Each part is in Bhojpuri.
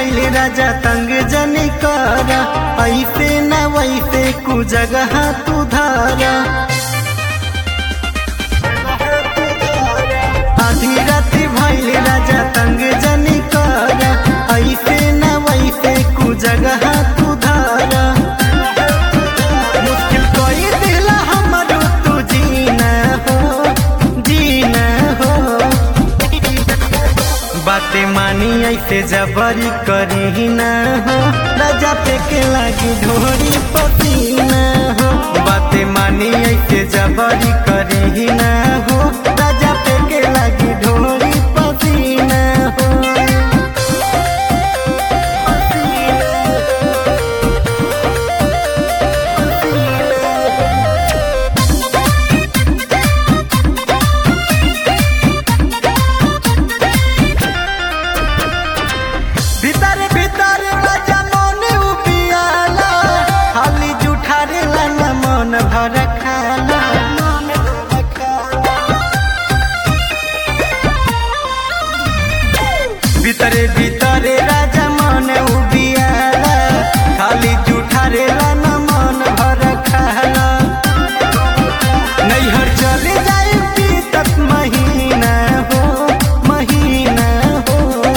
भैल राजा तंग जनी कर ऐसे न वैसे कु जगह तू धारा आधी राति भैल राजा तंग जनी कर ऐसे न वैसे कु जगह तू धारा मुश्किल कोई दिला हमरो तू जीना हो जीना हो बातें मानी ऐसे जबरी करी ना हो राजा पे के लागी ढोरी पसीना हो बातें मानी ऐसे जबरी करी ना हो राजा पे के लागी ढोरी पसीना हो भीतर भीतर राजा मन उपियाला खाली जुठारे लाना मन भर खाला भीतरे भीतरे राजा मन उबियाला खाली जुठारे लाना मन भर खाला नैहर चले जाए बीतत महीना हो महीना हो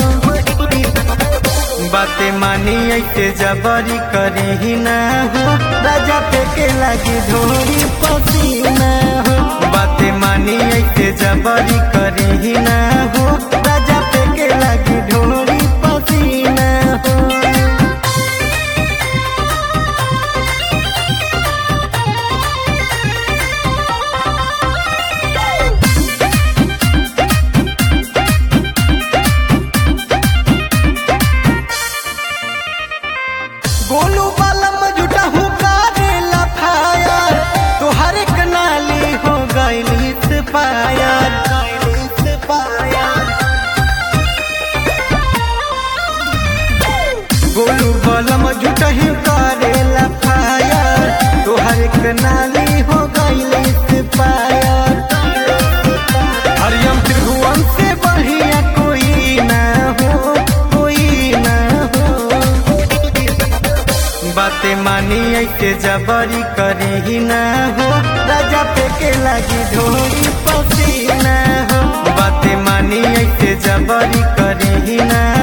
बातें मानी ऐसे जबरी करी ना हो राजा पे के लागी ढोरी पसीना हो बातें मानी ऐसे जबरी करी ना हो राजा पे के लागी ढोरी पसीना हो गोलू बालम जुटा हूँ कारेला फायर तोहर एक नाली हो गईली से पायर गोलू बालम जुटा हूँ कारेला फायर तोहर एक नाली हो गईली से पायर हरियम त्रिभुवन से बढ़िया कोई ना हो कोई ना हो बातें मानी ऐसे जबरी करी ना हो राजा पे के लागी ढोरी पसीना हो बातें मानी ऐसे जबरी करी ना